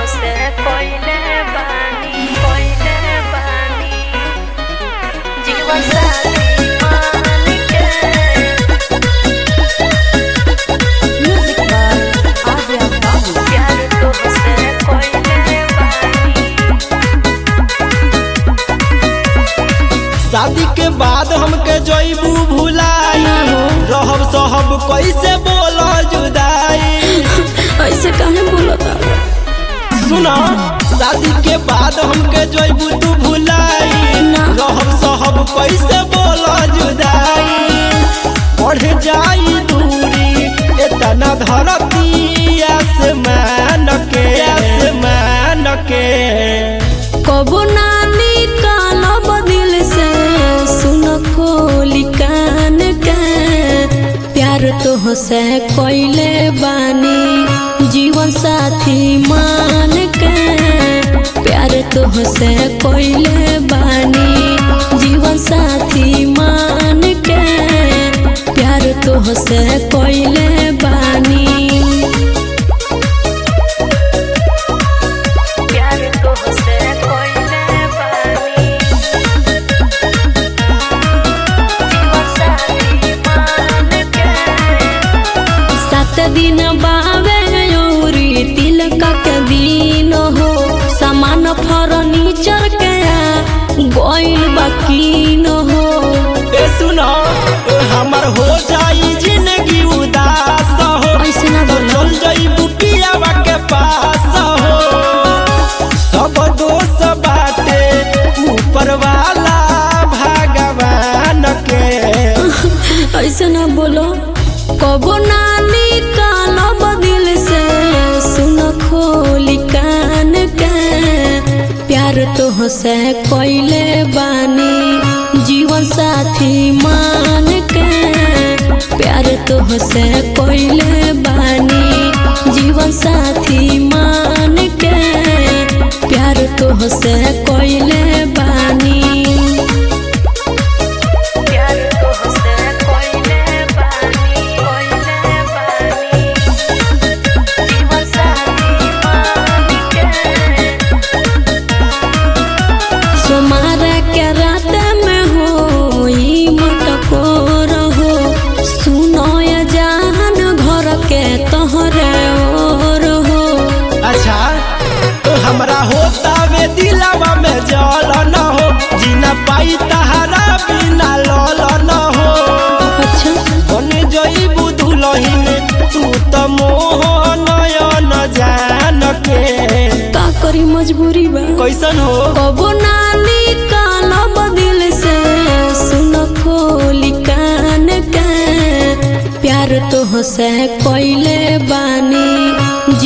से कोइले बानी कोइले बानी जीवन साथी मान के Music by Adya Babu. प्यार तुमसे कोइले बानी शादी के बाद हमके जईबू भुलाई रहब सहब कैसे बोल जुदाई ऐसे काहे बोलता सुनो शादी के बाद हमके जईबू तू भुलाई ना। रहब सहब कैसे बोल जुदाई बढ़ जाई दूरी इतना धरती आसमान के आसमान के कबो नानी काला बदिल से सुन खोली कान के प्यार तो से कोइले बानी जीवन साथी मान के प्यार तो से कोइले बानी जीवन साथी मान के प्यार तो से कोइले बानी प्यार तुमसे कोइले बानी जीवन साथी मान के सात दिन बावे औरी तिलक के दिन हो सामान फर्नीचर के गोइल बाकी न हो ए सुनो हमर हो जाई जिंदगी उदास हो ऐसे ना तो बोलो। चल जाई पियावा के पास हो सब दोस्त बाटे ऊपर वाला भगवान के ऐसे ना बोलो कबो नानी काला बदिल से सुन खोली कान के प्यार तो से कोइले बानी जीवन साथी मान के प्यार तो से कोइले बानी जीवन साथी मान के प्यार तो से कोइले बानी प्यार तुमसे कोइले बानी कोइले बानी जीवन साथी मान के सोमार के रात में हो ई मटको रहो सुनो ये जान घर के तोहरे ओर हो अच्छा तो हमरा होता वे दिलावा में जल न हो जीना पाई तहरा बिना लल न हो अच्छा बन जईबू दुलहिन तू त मोह नयन जान के का करी मजबूरी बा कैसन हो कबो नानी काला बदिल से सुन खोली कान के प्यार तो से कोइले बानी